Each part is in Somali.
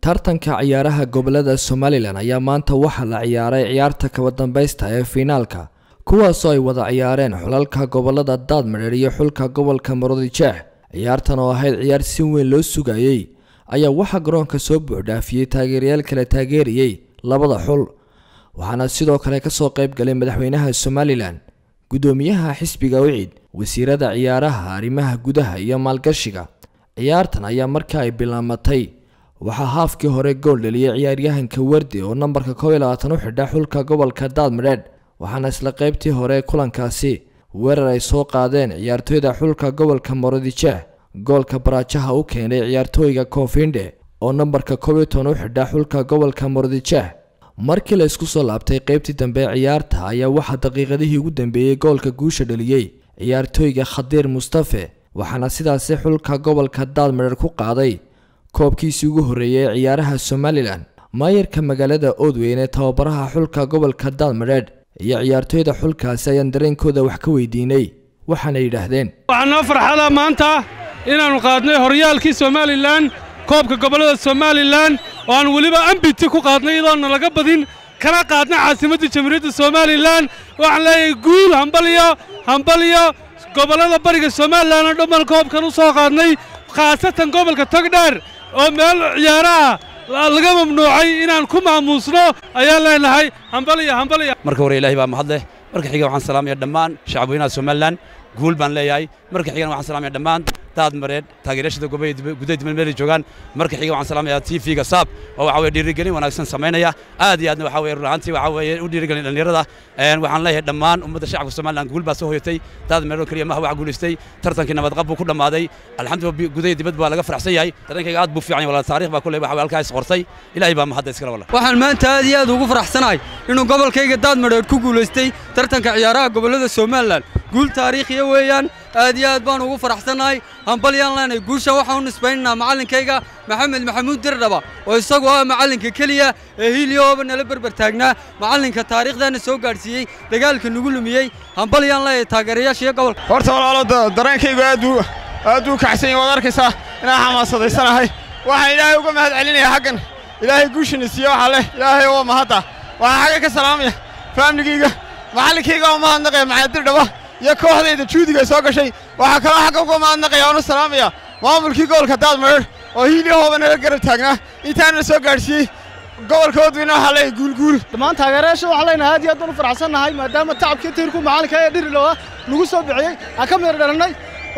tartanka ciyaaraha gobolada somalilan ayaa maanta waxaa la ciyaaray ciyaarta kaba dambaysta ee fiinaalka kuwaasoo ay wada ciyaareen xulalka gobolada daadmadheer iyo xulka gobolka maroodijeex ciyaartan oo ahayd ciyaar si weyn loo sugayey ayaa waxaa garoonka soo buuxdhaafiyey taageerayaal kala taageerayey labada xul waxaana sidoo kale kasoo qayb galay madaxweynaha somalilan guddoomiyaha xisbiga wicid wasiirada ciyaaraha arrimaha gudaha iyo maalgashiga ciyaartan ayaa marka ay bilaamatay waxaa haafkii hore gool dhaliyay ciyaaryahanka wardi oo nambarka kow iyo labaatan u xidha xulka gobolka daadmadheedh waxaana isla qaybtii hore kulankaasi weerar ay soo qaadeen ciyaartooyda xulka gobolka marodijeex goolka baraajaha u keenay ciyaartooyga koonfindhe oo nambarka kow iyo toban u xidha xulka gobolka marodijeex markii la isku soo laabtay qaybtii dambe ee ciyaarta ayaa waxaa daqiiqadihii ugu dambeeyey goolka guusha dhaliyey ciyaartooyga khadiir mustafe waxaana sidaasi xulka gobolka daadmadheer ku qaaday koobkiisii ugu horreeyay ee ciyaaraha somalilan maayarka magaalada oodweyn ee tababaraha xulka gobolka daadmadheedh iyo ciyaartooyda xulkaasi ayaan dareenkooda wax ka weydiinay waxaana yidhaahdeen waxaa noo farxada maanta inaannu qaadnay horyaalkii somalilan koobka gobollada somalilan oo aan weliba ambiti ku qaadnay iyadoonna laga badin kana qaadnay caasimadda jamhuuriyadda somalilan waxaan leeyahay guul hambalyo hambalyo gobollada bariga somalilan oo dhammaan koobkan u soo qaadnay khaasatan gobolka togdheer oo meel ciyaaraha laga mamnuucay inaan ku maamuusno ayaan leenahay hambalyo hambalyo marka hore ilaahay baa mahad leh marka xiga waxaan salaamaya dhammaan shacabweynaha somalilan guul baan leeyahay marka xigana waxaan salaamaya dhammaan daad mareed taageerashada gudaha dibadmeelay joogaan marka xiga waxaan salaamayaa tv-ga saab oo waxa weye dhiirigelin wanaagsan samaynaya aad iyo aadna waxa weye run ahaantii waxa weye u dhiirigelin dhallinyarada waxaan leeyahay dhammaan ummadda shacabka somalilan guul baa soo hoyatay daad mareed oo keliya maha wax guulaystay tartankii nabadqab buu ku dhammaaday alxamdulillah gudaha dibad baa laga faraxsan yahay tartankayga aad buu fiican yahay walaal taariikh baa kuley waxa weye halkaa is qortay ilaahay baa mahadda iskala walaal waxaan maanta aad iyo aad ugu faraxsanahay inuu gobolkayga daad mareed ku guulaystay tartanka ciyaaraha gobollada somalilan guul taariikhiya weeyaan aad iyo aad baan ugu faraxsannahay hambalyaan leenahay guusha waxaan u nisbaynaynaa macallinkayga maxamed maxamuud dirdhaba oo isagu ah macallinka keliya ee hiiliyooba nala berber taagnaa macallinka taariikhdaana soo gaadhsiiyey dagaalka nagu lumiyey hambalyaan leeyahay taageerayaashiyo gobolka horta walaalo dareenkaygu aad buu aad buu kacsan yahay waad arkaysaa inaan xamaasadaysanahay waxaan ilaahay uga mahad celinayaa xaggan ilaahay guushina siiye waxaa leh ilaahay oo mahadda waxaan xagga ka salaamaya faamligayga macallinkayga oo mahadnaqaya maxamed dirdhaba iyo kooxdayda juudiga soo gashay waxaa kaloo xagga uga mahadnaqaya oona salaamaya maamulkii gobolka daadmareer oo hiiliyahooba nala garab taagnaa intaana soo gaadhsiiyey gobolka wadweyne waxaa leeyahay guulguul dhammaan taageerayaasha waxaan leenahay aad iyo aad baan u faraxsannahay maadaama tacabkii tiirku macallinka ee dhirilow ah nagu soo bixiyey aan ka meer dhalannay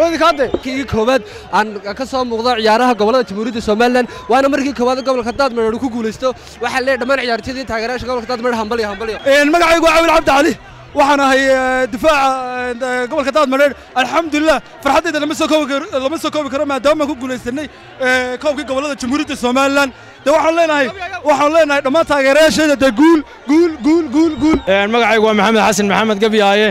markii koowaad aan ka soo muuqdo ciyaaraha gobolada jamhuuriyadda somalilan waana markii koowaad gobolka daadmareer ku guulaysto waxaa leeyahay dhammaan ciyaartooydii taageerayaasha gobolka daadmareer hambalyo hambalyo magacaygu waa cawil cabdi cali waxaan ahay difaaca gobolka daadmareer alxamdulilah farxaddayda lama soo koobi lama soo koobi karo maadaama ku guulaysanay koobkii gobolada jamhuuriyadda somalilan de waxaan leenahay waxaan leenahay dhammaan taageerayaasheeda de guul guul guul guul guul magacaygu waa maxamed xasan maxamed gabyaaye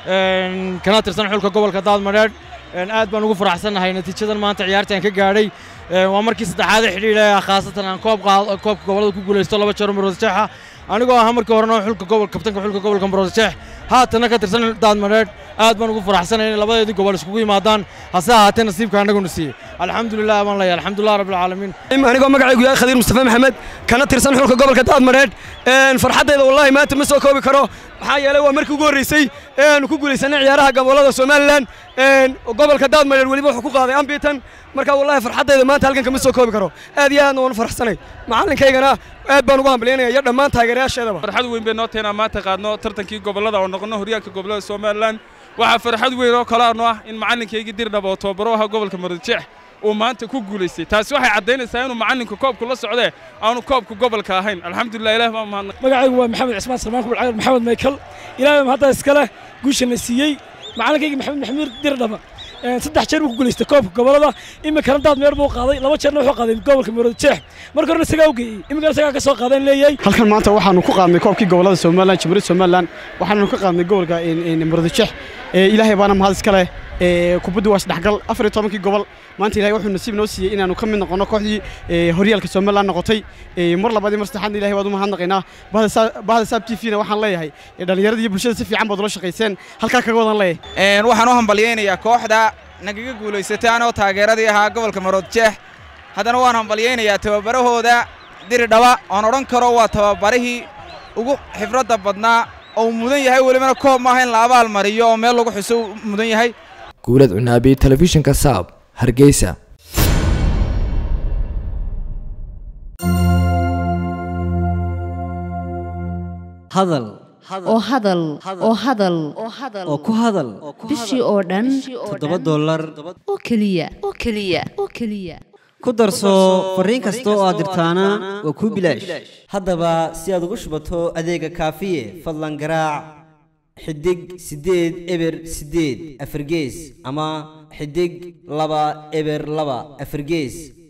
kana tirsan xulka gobolka daadmareer aad baan ugu faraxsannahay natiijadan maanta ciyaartaan ka gaadhay waa markii saddexaad xidhiidha khaasatan aan koobka gobolada ku guulaysto laba jeer maroodijeexa anigoo ahaa markii horena xulka gobol kabtanka xulka gobolka maroodijeex haatana ka tirsan daadmareed aad baan ugu faraxsanay inay labadeedii gobol iskugu yimaadaan hase ahaatee nasiibka annaguna siiyey alxamdulilah baan leeyahay alxamdulilah rabbilcaalamiin anigoo magacaygu yahay khadiir mustafa maxamed kana tirsan xulka gobolka daadmareed farxaddayda wallahi maanta ma soo koobi karo maxaa yeelay waa markii ugu horreysay eanu ku guulaysanay ciyaaraha gobolada somalilan gobolka daadmareer weliba wuxuu ku qaaday ambitan marka wallahi farxaddayda maanta halkan kama soo koobi karo aad iyo aadna waan faraxsanay macalinkaygana aad baan ugu hambalyaynaya iyo dhammaan taageerayaasheedaba farxad weyn bay noo tahay inaan maanta qaadno tartankii gobollada oo noqono horyaalka gobollada somalilan waxaa farxad weyn oo kale ano ah in macalinkaygii dirdhaba oo tababaro aha gobolka maroodijeex uu maanta ku guulaystay taasi waxay caddaynaysaa inuu macallinka koobku la socdee aanu koobka gobolka ahayn alxamdulilah ilaah baa mahadnaq magacaygu waa maxamed cismaan salmaan kubul cagir maxamed maykal ilaahay hadda iskale guushana siiyey macallinkayga maxamed maxamuud dirdhaba saddex jeer buu ku guulaystay koobka gobolada iminkana daad meer buu qaaday laba jeerna wuxuu qaaday gobolka maroodijeex marka horena isagaa u geeyey iminkana isagaa ka soo qaadeen leeyahay halkan maanta waxaanu ku qaadnay koobkii gobolada somalilan jamhuuriyadda somalilan waxaanu ka qaadnay gobolka maroodijeex ilaahay baana mahad iska leh kubaddu waa isdhexgal afar iyo tobankii gobol maanta ilahay wuxuu nasiib noo siiyey inaanu ka mid noqonno kooxdii horyaalka somalilan noqotay mar labaad iyo mar saddexaadna ilahay waad u mahadnaqaynaa bahda saab t v na waxaan leeyahay dhallinyarada iyo bulshada si fiican baad ula shaqayseen halkaa kaga wadan leeyahay waxaan u hambalyaynayaa kooxda nagaga guulaysatay anoo taageeradii ahaa gobolka maroodjeex haddana waan hambalyaynayaa tababarahooda diridhaba oon odhan karo waa tababarihii ugu xifradda badnaa oo uu mudan yahay welibana koob maaha in la abaal mariyo oo meel lagu xuso uu mudan yahay guulad cunaabi telefishinka saab hargeysa hadal oo hadal oo hadal oo ku hadal bishii oo dhan toddoba dollar oo keliya oo keliya oo keliya ku darso fariin kasta oo aad dirtaana waa kuu bilaash haddaba si aad ugu shubato adeega kaafiye fadlan garaac xidig siddeed eber siddeed afargees ama xidig laba eber laba afargees